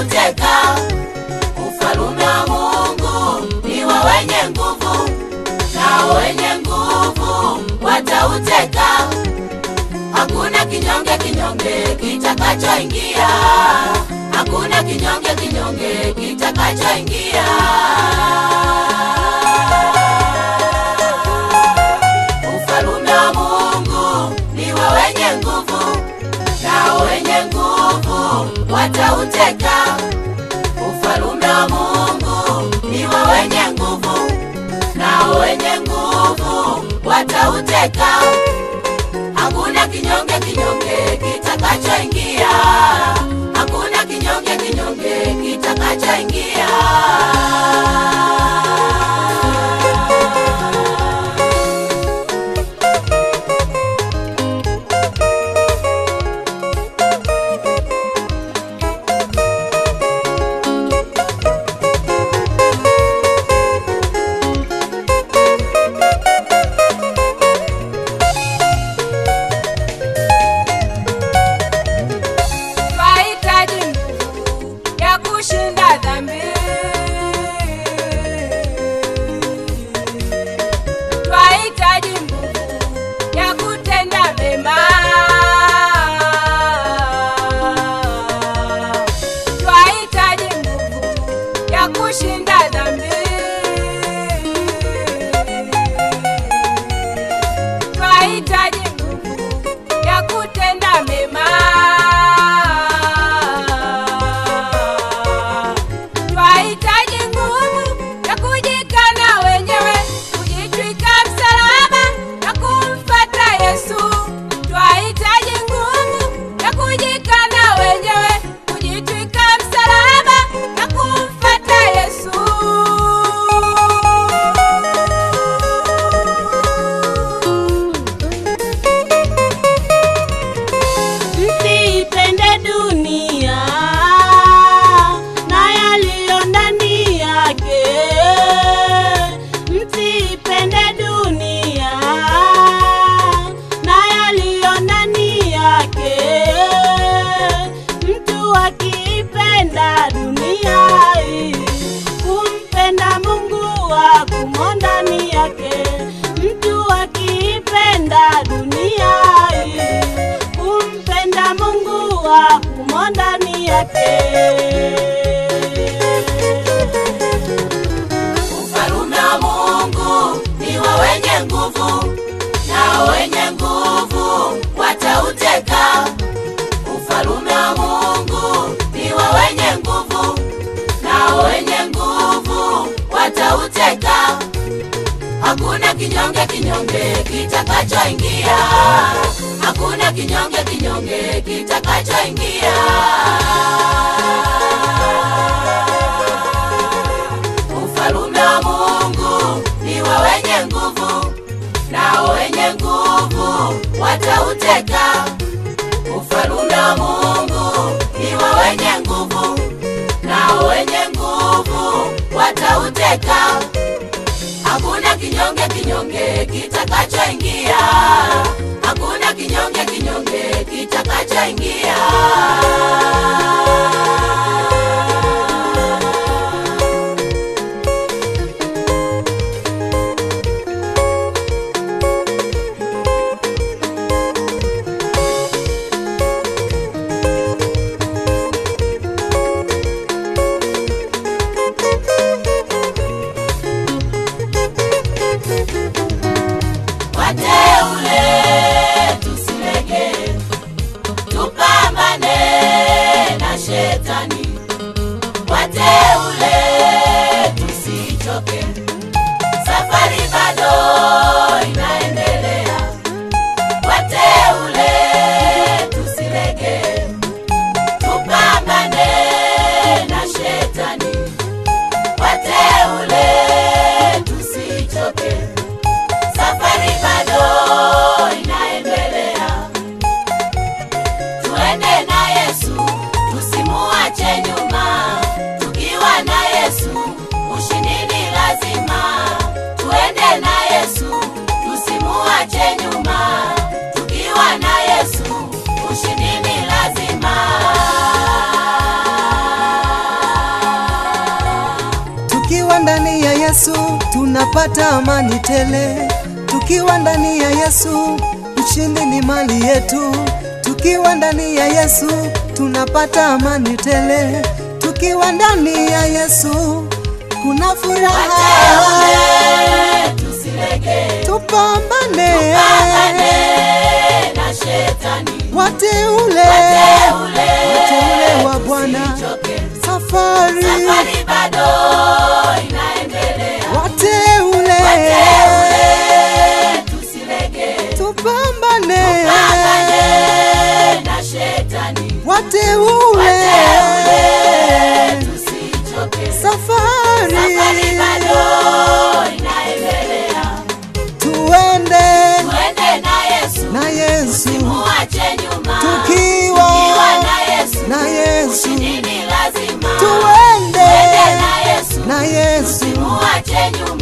watauteka. Ufalume wa Mungu ni wa wenye nguvu, nao wenye nguvu watauteka. Hakuna kinyonge kinyonge kitakachoingia, hakuna kinyonge kinyonge kitakachoingia. Ufalume wa Mungu ni wa wenye nguvu, nao wenye nguvu watauteka. Ufalume wa Mungu ni wa wenye nguvu, nao wenye nguvu watauteka. Hakuna kinyonge kinyonge kitakachoingia, hakuna kinyonge kinyonge kitakachoingia. Twahitaji nguvu ya kushinda dhambi. Twahitaji nguvu ya kutenda mema. Twahitaji nguvu ya kushinda dhambi. Twahitaji nguvu ya kutenda mema. Twahitaji nguvu ya kujikana wenyewe, kujitwika msalaba na kumfata Yesu. Twahitaji nguvu ya kujikana wenyewe, kujitwika msalaba na kumfata Yesu. Msiipende dunia na yaliyo ndani yake. Msiipende dunia na yaliyo ndani yake. Mtu akiipenda dunia hii, kumpenda Mungu hakumo ndani yake. Mtu akiipenda dunia hii, kumpenda Mungu hakumo ndani yake. Ufalume wa Mungu ni wa wenye nguvu, nao wenye nguvu watauteka. Ufalume wa Mungu ni wa wenye nguvu, nao wenye nguvu watauteka. Hakuna kinyonge kinyonge kitakachoingia, hakuna kinyonge kinyonge kitakachoingia. Ufalume wa Mungu ni wa wenye nguvu, nao wenye nguvu watauteka. Ufalume wa Mungu ni wa wenye nguvu, nao wenye nguvu watauteka. Hakuna kinyonge kinyonge kitakachoingia, hakuna kinyonge kinyonge kitakachoingia. Wateule tusilege, tupambane na shetani. Wateule tusichoke, safari bado inaendelea. Wateule tusilege, tupambane na shetani. Wateule tusichoke safari bado inaendelea. Tuende na Yesu, tusimuache nyuma, tukiwa Yesu tunapata amani tele. Tukiwa ndani ya Yesu ushindi ni mali yetu. Tukiwa ndani ya Yesu tunapata amani tele. Tukiwa ndani ya Yesu kuna furaha. Wateule tusilege, Tupambane pambane na shetani. wateule, Wateule wateule wa Bwana, tusichoke, safari safari bado inaendelea. wateule, Wateule tusilege, tupambane pambane na shetani. wateule, Wateule tusichoke, safari safari bado inaendelea. tuende Twende na Yesu, na Yesu, muache nyuma. tukiwa Tukiwa na Yesu, na Yesu, ushindi ni lazima. tuende Twende na Yesu, na Yesu, muache nyuma.